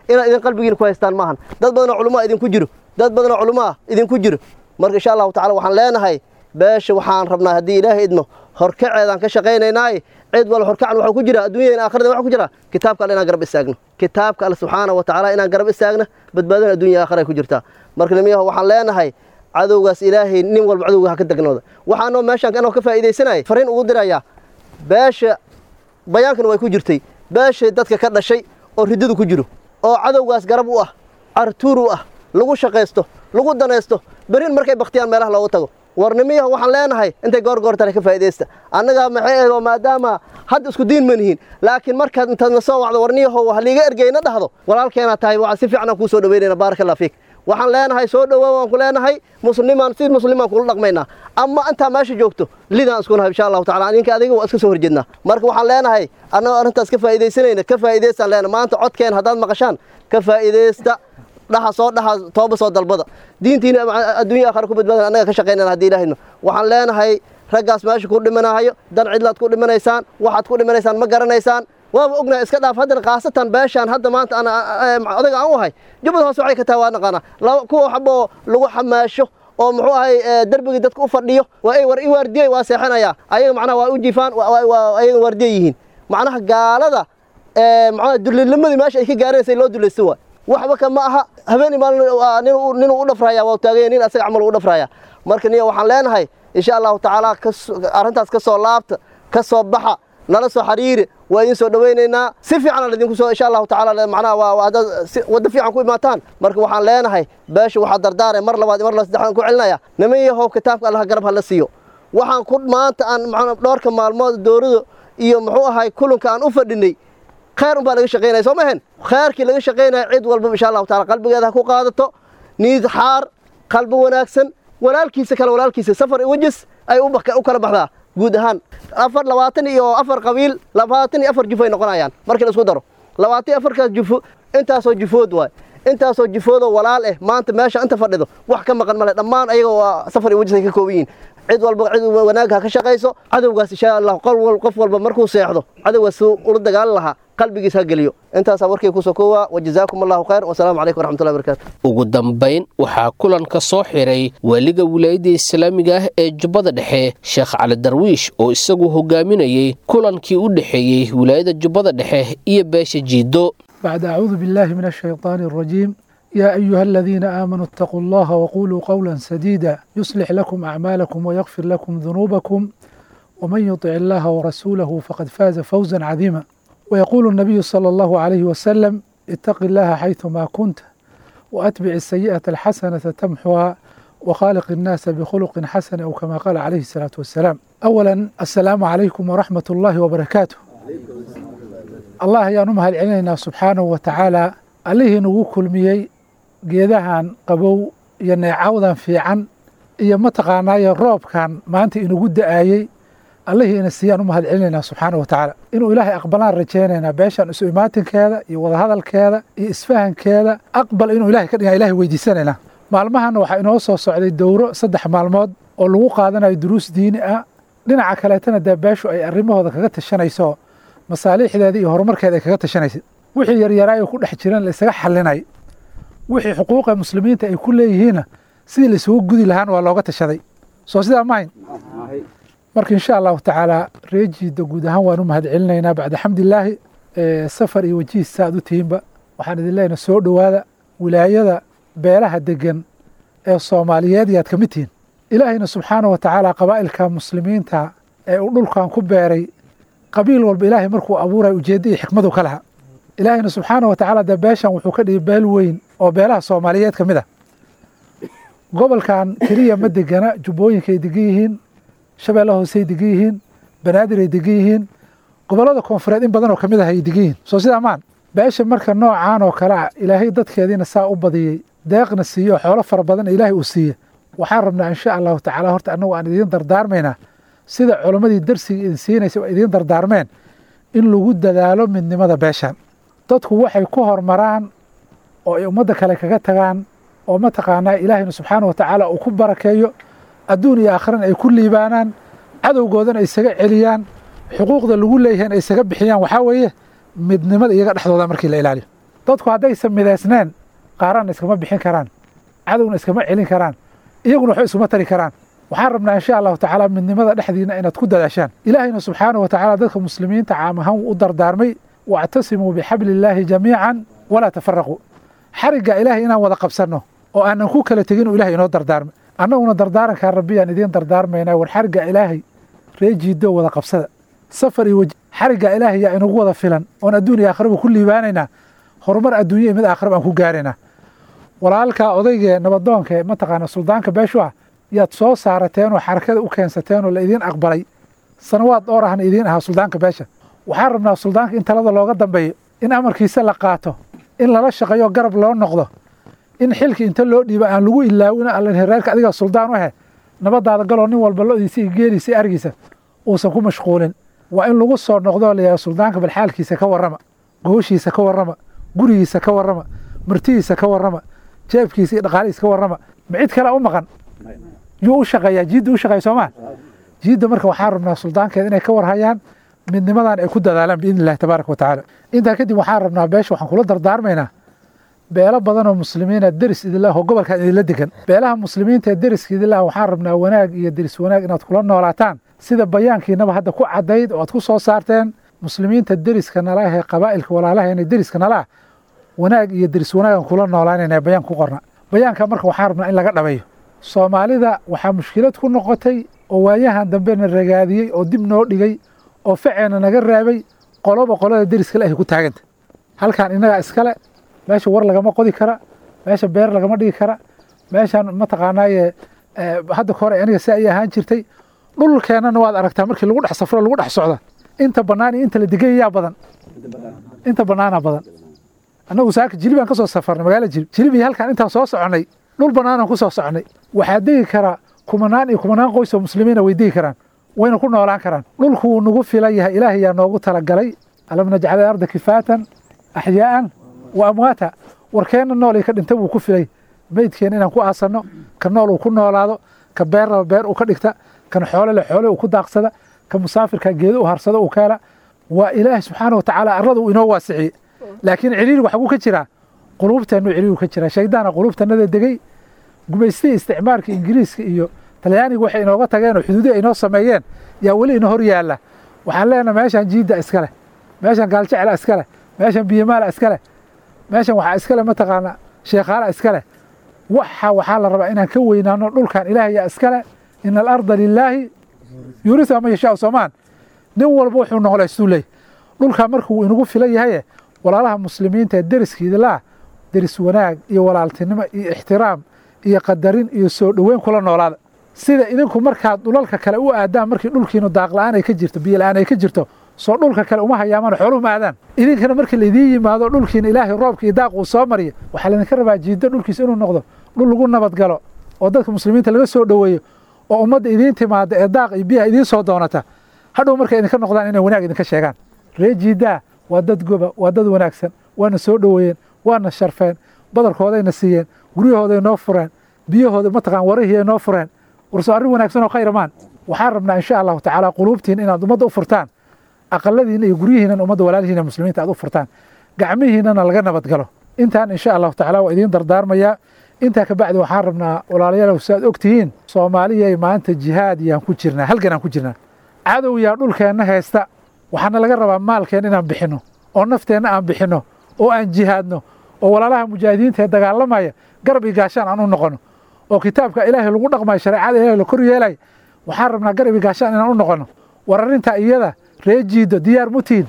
inaad idin qalbigiina ku haystaan maahan dad badanoo culummaa idinku jiro dad badanoo culummaa idinku jiro marka insha allahu tacala waxaan leenahay beesha waxaan rabnaa haddii ilaahay idmo horkaceedaan ka shaqaynaynaaye cid walba horkacan waxaa ku jira adduunyada aakhirada waxa ku jira kitaabka alle inaan garab istaagno kitaabka alle subxaana wa tacaala inaan garab istaagno badbaadana adduunya aakhira ay ku jirtaa marka nimiyaha waxaan leenahay cadowgaas ilaahay nin walba cadowga ha ka degnooda waxaanoo meeshaan anoo ka faa'iidaysanaya fariin ugu dirayaa beesha bayaankana way ku jirtay beesha dadka ka dhashay oo riddadu ku jiro oo cadowgaas garab u ah cartuur u ah lagu shaqaysto lagu danaysto berin markay baktiyaan meelaha loogu tago warnimiyaha waxaan leenahay intay goorgoortana ka faa'iidaysta annagaa maxay ahayd oo maadaama hadda isku diin ma nihiin laakiin markaad intaad na soo wacdo warniyahow ha liiga ergeyna dhahdo walaalkeenaa tahay waxaan si fiican aan kuu soo dhaweynayna baaraka allah fiik waxaan leenahay soo dhowaa waan ku leenahay muslimaan si muslimaan kula dhaqmaynaa ama intaa meesha joogto lidaan isku nahay insha allahu tacala ninka adiga waa iska soo horjeednaa marka waxaan leenahay annagoo arrintaas ka faa'iidaysanayna ka faa'iidaystaan leenahay maanta codkeen haddaad maqashaan ka faa'iidaysta dhaha soo dhaha tooba soo dalbada diintiina adduunya aakhira ku badbaadan annaga ka shaqaynana haddii ilaahayno waxaan leenahay raggaas meesha ku dhimanahayo dan cidlaad ku dhimanaysaan waxaad ku dhimanaysaan ma garanaysaan waaba ognahay iska dhaaf haddana khaasatan beeshaan hadda maanta aan odaga aan u ahay jubbada hoose waxay ka tahay waa naqaanaa kuwa waxboo lagu xamaasho oo muxuu ahay derbigii dadka u fadhiyo waa ay war i waardiyey waa seexanayaa ayaga macnaha waa u jifaan ayaga waardiye yihiin macnaha gaalada macnaha dulilnimadii meesha ay ka gaaranaysay loo dulaysta waay waxba ka ma aha habeenii maalin ninuu u dhafraya waa taagaya nin asaga camal u dhafraya marka niya waxaan leenahay insha allahu tacaala arrintaas ka soo laabta ka soo baxa nala soo xiriiri waa idin soo dhawaynaynaa si fiican idinku soo insha allahu tacaala macnaha waa haddaad waddo fiican ku imaataan marka waxaan leenahay beesha waxaa dardaaraya mar labaad mar la saddexaan ku celinaya niman yahow kitaabka allaha garab hala siiyo waxaan ku maanta aan macnaa dhowrka maalmood dowlada iyo muxuu ahay kulanka aan u fadhinay khayr unbaa laga shaqaynaya soo mahen khayrkii laga shaqaynaya cid walba insha allahu taala qalbigeeda ha ku qaadato niid xaar qalbi wanaagsan walaalkiisa kale walaalkiisa safar wejis ay u kala baxdaa guud ahaan afar labaatan iyo afar qabiil labaatan iyo afar jufo ay noqonayaan markii la isku daro labaatan iyo afarkaas jufo intaasoo jufood waay intaasoo jufoodoo walaal eh maanta meesha inta fadhido wax ka maqan male dhammaan ayaga waa safar iyo wejis ay ka kooban yihiin cid walba cid wanaag ha ka shaqayso cadowgaas insha allah qof walba markuu seexdo cadowgaas ula dagaalan lahaa qalbigiis ha geliyo intaasaa warkii kusoo koowaa wajazaakum allahu khayr wasalaamu calaykum waraxmatullahi barakatu ugu dambayn waxaa kulanka soo xiray waaliga wilaayadda islaamiga ah ee jubbada dhexe sheekh cali darwiish oo isagu hogaaminayey kulankii u dhexeeyey wilaayada jubbada dhexe iyo beesha jiido بعد أعوذ بالله من الشيطان الرجيم يا أيها الذين آمنوا اتقوا الله وقولوا قولا سديدا يصلح لكم أعمالكم ويغفر لكم ذنوبكم ومن يطع الله ورسوله فقد فاز فوزا عظيما ويقول النبي صلى الله عليه وسلم اتق الله حيثما كنت وأتبع السيئة الحسنة تمحها وخالق الناس بخلق حسن أو كما قال عليه الصلاة والسلام أولا السلام عليكم ورحمة الله وبركاته الله ayaanu mahad celinaynaa subxaanahu wa tacaala allihii nagu kulmiyey geedahan qabow iyo neecawdan fiican iyo mataqaanaayo roobkan maanta inagu da'ayey allihii ina siiyaan u mahad celinaynaa subxaanahu wa tacaala inuu ilaahay aqbalaan rajaynaynaa beeshan isu imaatinkeeda iyo wadahadalkeeda iyo isfahankeeda aqbal inuu ilahay ka dhigaa ilahay weydiisanaynaa maalmahan waxaa inoo soo socday dowro saddex maalmood oo lagu qaadanayo duruus diini ah dhinaca kaleetana dee beeshu ay arrimahooda kaga tashanayso masaaliixdeeda iyo horumarkeeda ay kaga tashanaysa wixii yaryaraayo ku dhex jiran laisaga xalinay wixii xuquuqa muslimiinta ay ku leeyihiinna sidii laisugu gudi lahaan waa looga tashaday soo sidaa mahayn marka insha allahu tacaala reejiida guud ahaan waan u mahad celinaynaa bacda xamdilaahi safar iyo wajihiis saaad u tihiinba waxaan idin leenahay soo dhowaada wilaayada beelaha degan ee soomaaliyeed yaad ka mid tihiin ilaahayna subxaana wa tacaala qabaa'ilka muslimiinta ee uu dhulkan ku beeray qabiil walba ilaahay markuu abuuray ujeedda iyo xikmadu ka laha ilaahayna subxaana wa tacaala dee beeshan wuxuu ka dhigay beel weyn oo beelaha soomaaliyeed ka mid ah gobolkan keliya ma degana jubbooyinkaay degan yihiin shabeelle hoosey degan yihiin banaadir ay degan yihiin gobollada koonfureed in badan oo ka mid ah ay degan yihiin soo sidaa maan beesha marka noocaan oo kale ah ilaahay dadkeediina saa u badiyey deeqna siiyo xoolo fara badan ilaahay uu siiye waxaan rabnaa insha allahu tacaala horta annagu aan idiin dardaarmaynaa sida culammadii darsiga idin siinaysa oo idiin dardaarmeen in lagu dadaalo midnimada beeshan dadku waxay ku hormaraan oo ay ummadda kale kaga tagaan oo mataqaanaa ilaahayna subxaana wa tacaala uu ku barakeeyo adduun iyo aakhirana ay ku liibaanaan cadowgoodana ay isaga celiyaan xuquuqda lagu leeyahay ay isaga bixiyaan waxaa weeye midnimada iyaga dhexdooda markii la ilaaliyo dadku haddaysan midaysneen qaarana iskama bixin karaan cadowna iskama celin karaan iyaguna waxba iskuma tari karaan waxaan rabnaa insha allahu tacaala midnimada dhexdiina inaad ku dadaashaan ilaahayna subxaanahu wa tacaala dadka muslimiinta caam ahaan wuu u dardaarmay wactasimuu bixabli illaahi jamiican walaa tafaraquu xarigga ilaahay inaan wada qabsanno oo aanan ku kala tegin uu ilahay inoo dardaarmay annaguna dardaarankaa rabbiyaan idiin dardaarmaynaa war xarigga ilaahay ree jiidoo wada qabsada safar iyo weji xarigga ilaahay yaa inagu wada filan oon adduun iyo aakhiraba ku liibaanaynaa horumar adduunya iyo mid aakhiraba aan ku gaaraynaa walaalkaa odaygee nabadoonka ee mataqaana suldaanka beeshu ah yaad soo saarateen oo xarakada u keensateen oo la idiin aqbalay sanawaad dhowr ahna idiin ahaa suldaanka beesha waxaan rabnaa suldaanka in talada looga dambeeyo in amarkiisa la qaato in lala shaqeeyo garab loo noqdo in xilki inta loo dhiibo aan lagu ilaawin allan reerka adiga suldaan u ahe nabadaada galoo nin walba lodiisa iyo geeliisa iyo argiisa uusan ku mashquulin waa in lagu soo noqdoo layahay suldaanka bal xaalkiisa ka warrama gooshiisa ka warrama gurigiisa ka warrama martidiisa ka warrama jeebkiisa iyo dhaqaalihiisa ka warrama ma cid kale u maqan yuu u shaqeeyaa jiidda u shaqeeya soomaa jiidda marka waxaan rabnaa suldaankeeda inay ka warhayaan midnimadan ay ku dadaalaan biidni illahi tabaaraka wa tacaala intaa kadib waxaan rabnaa beesha waxaan kula dardaarmaynaa beelo badan oo muslimiina deris idinlah oo gobolkan idinla degan beelaha muslimiinta ee deriska idinlah waxaan rabnaa wanaag iyo deris wanaag inaad kula noolaataan sida bayaankiinaba hadda ku caddayd oo aad ku soo saarteen muslimiinta deriska nala ah ee qabaa'ilka walaalaheena deriska nala ah wanaag iyo deris wanaagan kula noolaanayna bayaan ku qorna bayaanka marka waxaan rabnaa in laga dhabayo soomaalida waxaa mushkilad ku noqotay oo waayahan dambena ragaadiyey oo dib noo dhigay oo faceena naga raabay qoloba qolada deriska le ay ku taaganta halkan innagaa iskale meesha war lagama qodi kara meesha beer lagama dhigi kara meeshan mataqaanaaye hadda ka hore aniga si ay ahaan jirtay dhulkeennana waad aragtaa markii lagu dhex safro lagu dhex socda inta bannaan iyo inta la degayayaa badan inta bannaanaa badan annagu saaka jilibaan ka soo safarnay magaala jilib jilib iyo halkaan intaan soo soconnay dhul bannaanaan ku soo soconnay waxaa degi kara kumanaan iyo kumanaan qoys oo muslimiina way degi karaan wayna ku noolaan karaan dhulku wuu nagu filan yahay ilaahay yaa noogu talagalay alam najcal arda kifaatan axyaa'an wa amwaata warkeenna nool ka dhinta wuu ku filay meydkeena inaan ku aasanno ka nool uu ku noolaado ka beerlaba beer uu ka dhigta kan xoolele xoole uu ku daaqsada ka musaafirka geedo u harsado uu ka hela waa ilaahi subxaana watacaala arlada uu inoo waasiciyey laakiin ciriirigu xaguu ka jiraa quluubteennu ciriirigu ka jiraa shaydaana quluubtanada degey gumaystihii isticmaalka ingiriiska iyo talyaaniga waxay inooga tageen oo xuduudihi ay inoo sameeyeen yaa weli ina hor yaalla waxaan leenahay meeshan jiidda iskale meeshan gaaljecela iskale meeshan biyamaala iskale meeshan waxaa iskale mataqaana sheekhaala iskale waxa waxaa la rabaa inaan ka weynaano dhulkan ilaahay yaa iskale ina alarda lilaahi yuurisa ma yashaau soomaan nin walba wuxuu noqolaystuu leey dhulkan markuu inagu filan yahaye walaalaha muslimiinta ee deriskiidilaa deris wanaag iyo walaaltinimo iyo ixtiraam iyo qadarin iyo soo dhoweyn kula noolaada sida idinku markaad dhulalka kale u aadaan markii dhulkiinu daaqla-aan ay ka jirto biyola-aan ay ka jirto soo dhulka kale uma hayaamaan xooluhu ma aadaan idinkana markii laidiin yimaado dhulkiina ilaahay roobka iyo daaq uu soo mariyo waxaa laydinka rabaa jiiddo dhulkiisa inuu noqdo dhul lagu nabadgalo oo dadka muslimiinta laga soo dhoweeyo oo ummadda idiin timaada ee daaq iyo biyaha idiin soo doonata hadhow markay idinka noqdaan inay wanaag idinka sheegaan ree jiiddaa waa dad goba waa dad wanaagsan waana soo dhoweeyeen waana sharfeen badarkoodayna siiyeen guryahooday noo fureen biyahooda mataqaan warihii ay noo fureen warso arrin wanaagsan oo khayra maan waxaan rabnaa insha allahu tacaala quluubtiin inaad ummadda u furtaan aqaladiina iyo guryihiinan ummadda walaalihiina muslimiinta aad u furtaan gacmihiinana laga nabadgalo intaan insha allahu tacaala waa idiin dardaarmayaa intaa kabacdi waxaan rabnaa walaalayaalow si aad og tihiin soomaaliyay maanta jihaad yaan ku jirnaa halgan aan ku jirnaa cadow yaa dhulkeenna haysta waxaana laga rabaa maalkeen inaan bixinno oo nafteenna aan bixinno oo aan jihaadno oo walaalaha mujaahidiinta ee dagaalamaya garab iyo gaashaan aan u noqono oo kitaabka ilaahay lagu dhaqmayo shareecada ilahay la kor yeelay waxaan rabnaa garab iyo gaashaan inaan u noqono war arrintaa iyada ree jiido diyaar mutiin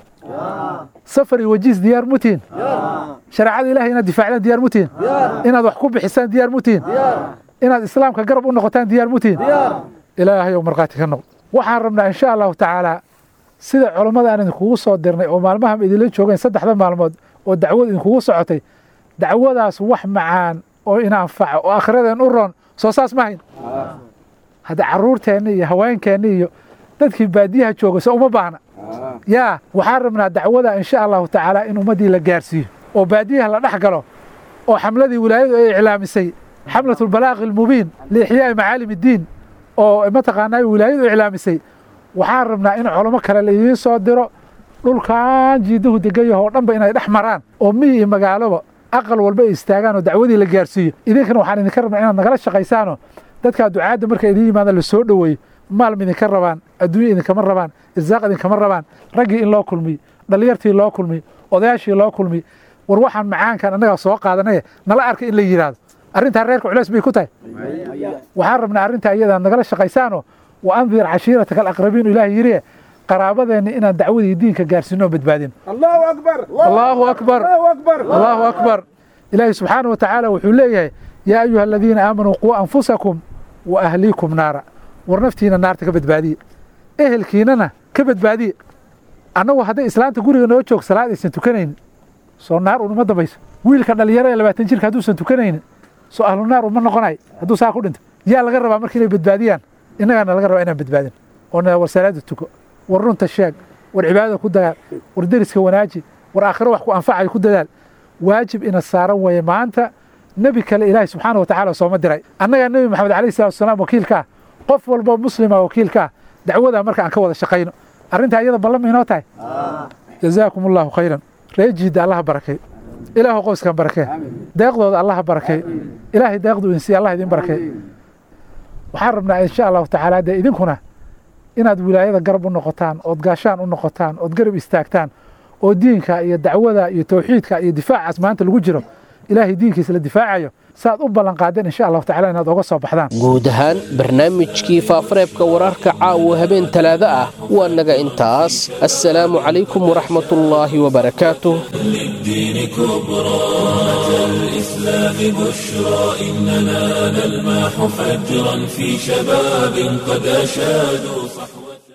safar iyo wajiis diyaar mutiin shareecada ilahay inaad difaacdaan diyaar mutiin inaad wax ku bixisaan diyaar mutiin inaad islaamka garab u noqotaan diyaar mutiin ilaahay oo markhaati ka noqdo waxaan rabnaa insha allahu tacaala sida culammada aan idinkugu soo dirnay oo maalmahan idinla joogeen saddexda maalmood oo dacwad idinkugu socotay dacwadaas wax macaan oo ina anfaco oo akhradeen u roon soo saas ma hayn hadda carruurteenni iyo haweenkeenni iyo dadkii baadiyaha jooga se uma baahna yaa waxaan rabnaa dacwada insha allahu tacaala in ummaddii la gaarsiiyo oo baadiyaha la dhex galo oo xamladii wilaayadu ay iclaamisay xamlat albalaaqi almubiin liixyaa'i macaalim iddiin oo mataqaanaa wilaayadu iclaamisay waxaan rabnaa in culamo kale laidiin soo diro dhulkan jiiduhu degan yaho oo dhanba inay dhex maraan oo miyi iyo magaaloba aqal walba ay istaagaan oo dacwadii la gaarsiiyo idinkana waxaan idinka rabnaa inaad nagala shaqaysaanoo dadkaa ducaadda marka idin yimaadaan la soo dhoweeyo maalma idinka rabaan adduunya idinkama rabaan irsaaq idinkama rabaan raggii in loo kulmiyo dhallinyartii loo kulmiyo odayaashii loo kulmiyo war waxaan macaankan annagaa soo qaadanaya nala arka in la yidhaahdo arrintaa reerka culeys bay ku tahay waxaan rabnaa arrintaa iyadaa nagala shaqaysaanoo wa andir cashiirataka alaqrabiin ilaahi yidhi qaraabadeenna inaan dacwadii diinka gaarsiino oo badbaadino allahu akbar allahu akbar allahu akbar ilaahi subxaana wa tacaala wuxuu leeyahay yaa ayuha aladiina aamanuu quu anfusakum wa ahliikum naara war naftiina naarta ka badbaadiye ehelkiinana ka badbaadiye annagu hadday islaanta guriga noo joog salaad aysan tukanaynin soo naar unuma dambayso wiilka dhalinyaro ee labaatan jirka hadduusan tukanaynin soo ahlu naar uma noqonay hadduu saa ku dhinto yaa laga rabaa marka inay badbaadiyaan innagaana laga rabaa inaan badbaadin oo na war salaada tuko war runta sheeg war cibaadada ku dagaal war deriska wanaaji war aakhiro wax ku anfacayo ku dadaal waajib ina saaran weeye maanta nebi kale ilaahi subxaana wa tacaala sooma diray annagaa nebi maxamed alayhi salatu wasalaam wakiilka ah qof walba muslima wakiilka ah dacwadaa marka aan ka wada shaqayno arrintaa iyada ballama inoo tahay jazaakum allahu khayran ree jiidda allaha barakay ilaahu qoyskan barakee deeqdooda allaha barakay ilaahay deeqdu insiya allah idin barakay waxaan rabnaa insha allahu tacaala dee idinkuna inaad wilaayada garab u noqotaan ood gaashaan u noqotaan ood garab istaagtaan oo diinka iyo dacwada iyo tawxiidka iyo difaacaas maanta lagu jiro ilaahay diinkiisa la difaacayo saaad u ballan qaadeen insha allahu tacala inaad oga soo baxdaan guud ahaan barnaamijkii faafareebka wararka caawa habeen talaada ah waa naga intaas assalaamu calaykum waraxmatullaahi wabarakaatuh للدين كبرى أتى الإسلام بشرى إننا نلمح فجرا في شباب قد أشادوا صحبا